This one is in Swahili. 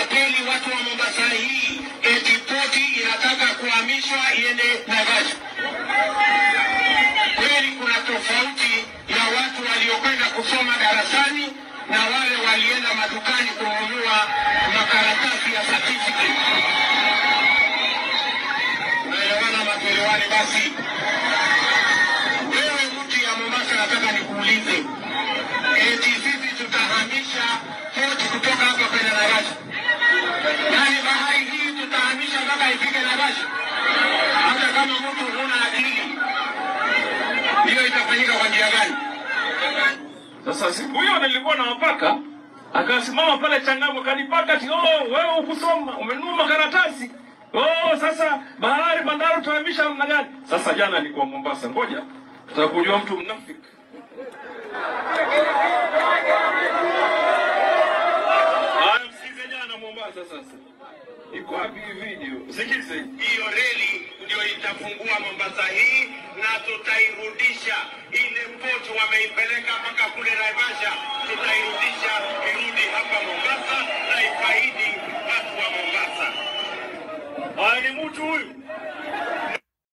kutapeli watu wa Mombasa hii eti poti inataka kuhamishwa iende Naivasha. Kweli kuna tofauti ya watu waliokwenda kusoma darasani na wale walienda madukani kununua makaratasi ya certificate. Unaelewana matuelewani? Basi wewe mtu ya Mombasa, nataka nikuulize, eti sisi tutahamisha poti kutoka hapa kwenda Naivasha? Yaani bahari hii tutahamisha mpaka ifike Naivasha? Hata kama mtu huna akili, hiyo itafanyika kwa njia gani? Sasa siku hiyo nilikuwa na wapaka, akasimama pale Changamwe kanipaka ati oh, wewe ukusoma umenunua makaratasi oh, sasa bahari bandari tutahamisha namna gani? Sasa jana nilikuwa Mombasa, ngoja tutakujua mtu mnafiki. Haya, msikize jana Mombasa. Sasa iko wapi hii video? Sikize. Hiyo reli ndio itafungua Mombasa hii na tutairudisha ile poti wameipeleka mpaka kule Naivasha, tutairudisha irudi hapa Mombasa na ifaidi watu wa Mombasa. Haya, ni mtu huyu